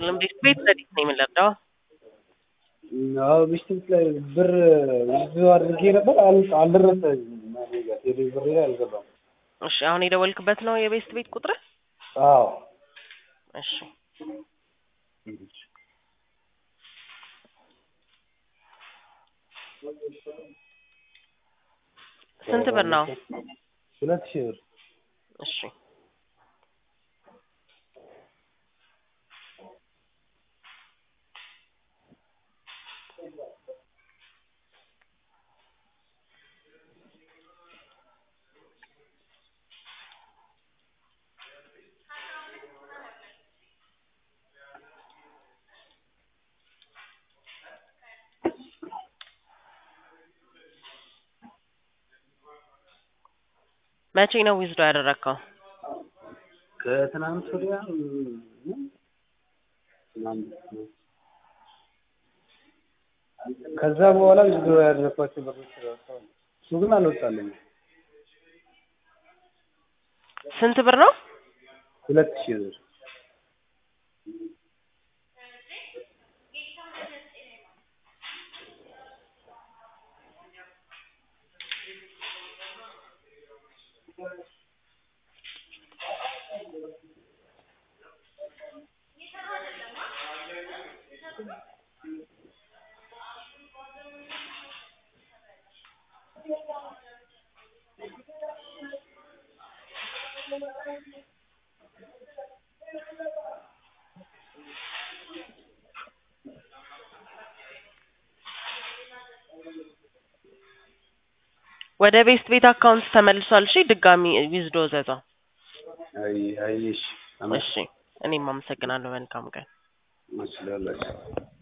ይስጥልን። ቤት ቤት ለሊት ነው የምንለዳው። አዎ ምሽት ላይ ብር ብዙ አድርጌ ነበር አል- አልደረሰኝም። እኔ ጋር ቴሌ ብሬ ላይ አልገባም። እሺ አሁን የደወልክበት ነው የቤስት ቤት ቁጥር? አዎ እሺ ስንት ብር ነው? ሁለት ሺህ ብር እሺ መቼ ነው ዊዝዶ ያደረግከው? ከትናንት ወዲያ ም- ትናንት ነው። ከዛ በኋላ ብዙ ያደረኳቸው ብሮች ደርሰዋል። እሱ ግን አልወጣልኝም። ስንት ብር ነው? ሁለት ሺህ ብር ወደ ቤስት ቤት አካውንት ተመልሷል። እሺ ድጋሚ ዊዝዶ ዘዛው። አይ አይ እሺ እሺ እኔም አመሰግናለሁ። መልካም ቀን። አመሰግናለሁ።